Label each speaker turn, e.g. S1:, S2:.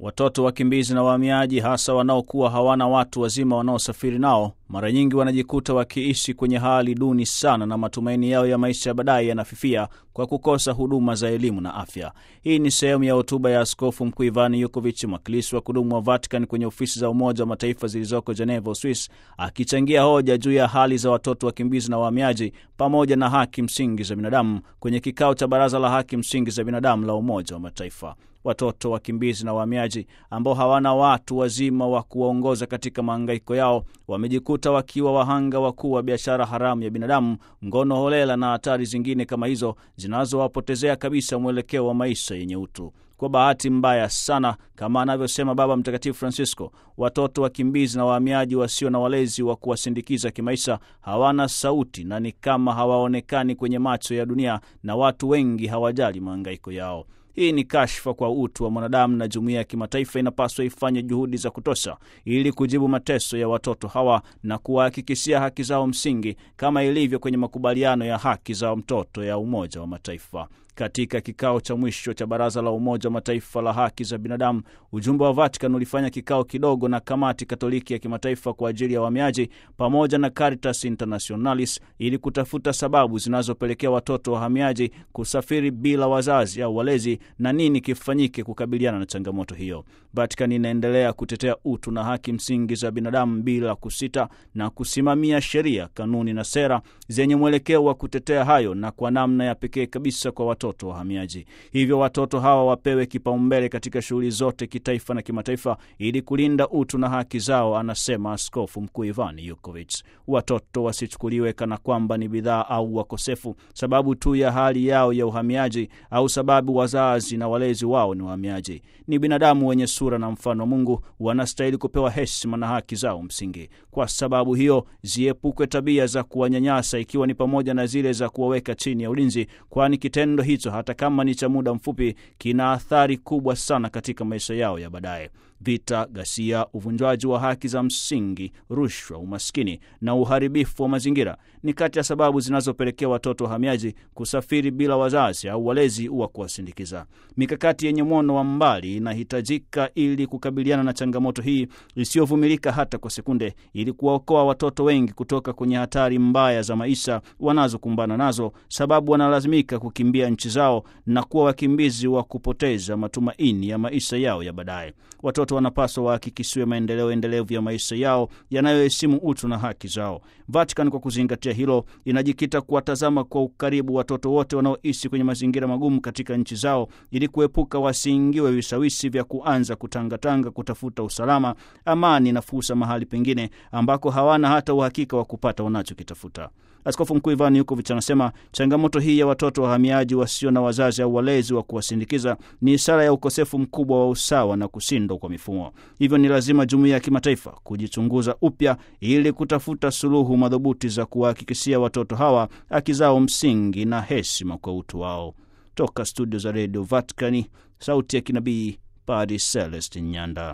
S1: Watoto wakimbizi na wahamiaji, hasa wanaokuwa hawana watu wazima wanaosafiri nao, mara nyingi wanajikuta wakiishi kwenye hali duni sana, na matumaini yao ya maisha ya baadaye yanafifia kwa kukosa huduma za elimu na afya. Hii ni sehemu ya hotuba ya Askofu Mkuu Ivan Yukovic, mwakilishi wa kudumu wa Vatican kwenye ofisi za Umoja wa Mataifa zilizoko Geneva, Uswis, akichangia hoja juu ya hali za watoto wakimbizi na wahamiaji pamoja na haki msingi za binadamu kwenye kikao cha Baraza la Haki Msingi za Binadamu la Umoja wa Mataifa. Watoto wakimbizi na wahamiaji ambao hawana watu wazima wa kuwaongoza katika mahangaiko yao wamejikuta wakiwa wahanga wakuu wa biashara haramu ya binadamu, ngono holela na hatari zingine kama hizo zinazowapotezea kabisa mwelekeo wa maisha yenye utu. Kwa bahati mbaya sana, kama anavyosema Baba Mtakatifu Francisco, watoto wakimbizi na wahamiaji wasio na walezi wa kuwasindikiza kimaisha hawana sauti na ni kama hawaonekani kwenye macho ya dunia, na watu wengi hawajali mahangaiko yao. Hii ni kashfa kwa utu wa mwanadamu, na jumuiya ya kimataifa inapaswa ifanye juhudi za kutosha ili kujibu mateso ya watoto hawa na kuwahakikishia haki zao msingi kama ilivyo kwenye makubaliano ya haki za mtoto ya Umoja wa Mataifa. Katika kikao cha mwisho cha Baraza la Umoja wa Mataifa la haki za binadamu, ujumbe wa Vatican ulifanya kikao kidogo na Kamati Katoliki ya Kimataifa kwa ajili ya wahamiaji pamoja na Caritas Internationalis ili kutafuta sababu zinazopelekea watoto wahamiaji kusafiri bila wazazi au walezi na nini kifanyike kukabiliana na changamoto hiyo. Vatican inaendelea kutetea utu na haki msingi za binadamu bila kusita na kusimamia sheria, kanuni na sera zenye mwelekeo wa kutetea hayo na kwa namna ya pekee kabisa kwa watoto wahamiaji. Hivyo watoto hawa wapewe kipaumbele katika shughuli zote kitaifa na kimataifa ili kulinda utu na haki zao, anasema Askofu Mkuu Ivan Yukovic. Watoto wasichukuliwe kana kwamba ni bidhaa au wakosefu sababu tu ya hali yao ya uhamiaji au sababu wazazi na walezi wao ni wahamiaji. Ni binadamu wenye sura na mfano wa Mungu, wanastahili kupewa heshima na haki zao msingi. Kwa sababu hiyo, ziepukwe tabia za kuwanyanyasa, ikiwa ni pamoja na zile za kuwaweka chini ya ulinzi, kwani kitendo hicho hata kama ni cha muda mfupi kina athari kubwa sana katika maisha yao ya baadaye. Vita, ghasia, uvunjwaji wa haki za msingi, rushwa, umaskini na uharibifu wa mazingira ni kati ya sababu zinazopelekea watoto wahamiaji kusafiri bila wazazi au walezi wa kuwasindikiza. Mikakati yenye mwono wa mbali inahitajika ili kukabiliana na changamoto hii isiyovumilika hata kwa sekunde, ili kuwaokoa watoto wengi kutoka kwenye hatari mbaya za maisha wanazokumbana nazo, sababu wanalazimika kukimbia nchi zao na kuwa wakimbizi wa kupoteza matumaini ya maisha yao ya baadaye. Watoto wanapaswa wahakikishiwe maendeleo endelevu ya maisha yao yanayoheshimu utu na haki zao. Vatican kwa kuzingatia hilo inajikita kuwatazama kwa ukaribu watoto wote wanaoishi kwenye mazingira magumu katika nchi zao ili kuepuka wasiingiwe vishawishi vya kuanza kutangatanga kutafuta usalama, amani na fursa mahali pengine ambako hawana hata uhakika wa kupata wanachokitafuta. Askofu Mkuu Ivan Yukovic anasema changamoto hii ya watoto wahamiaji wasio na wazazi au walezi wa kuwasindikiza ni ishara ya ukosefu mkubwa wa usawa na kushindwa kwa mifumo. Hivyo ni lazima jumuiya ya kimataifa kujichunguza upya ili kutafuta suluhu madhubuti za kuwahakikishia watoto hawa haki zao msingi na heshima kwa utu wao. Toka studio za redio Vaticani, sauti ya kinabii, Padre Celestin Nyanda.